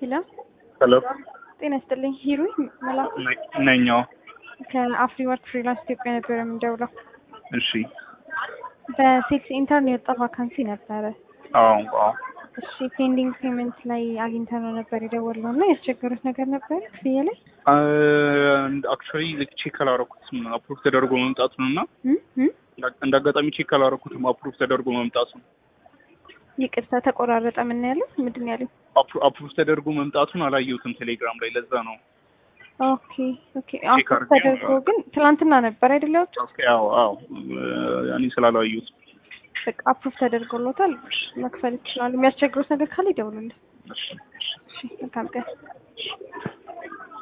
ሄሎ ሄሎ ጤና ይስጥልኝ። ሂሩ መላኩ ነኛው። ከአፍሪ ወርክ ፍሪላንስ ኢትዮጵያ ነበር የምንደውለው። እሺ። በሴልስ ኢንተርን የወጣ ቫካንሲ ነበረ። አዎ አዎ። እሺ ፔንዲንግ ፔመንት ላይ አግኝተነው ነበር የደወልነው እና ያስቸገሩት ነገር ነበር ክፍያ ላይ አክቹዋሊ ቼክ አላረኩትም አፕሩቭ ተደርጎ መምጣቱን እና እም? እም? እንደ አጋጣሚ ቼክ አላረኩትም አፕሩቭ ተደርጎ መምጣቱን ይቅርታ ተቆራረጠ። ምን ያለው ምንድን ነው ያለው? አፕሩቭ ተደርጎ መምጣቱን አላየሁትም ቴሌግራም ላይ ለዛ ነው። ኦኬ ኦኬ። አፕሩቭ ተደርጎ ግን ትናንትና ነበር አይደል ያወጣው? ኦኬ አዎ አዎ እኔ ስላላየሁት በቃ አፕሩቭ ተደርጎሎታል። መክፈል ይችላሉ። የሚያስቸግሩት ነገር ካለ ይደውሉልን። እሺ እሺ መልካም ቀን።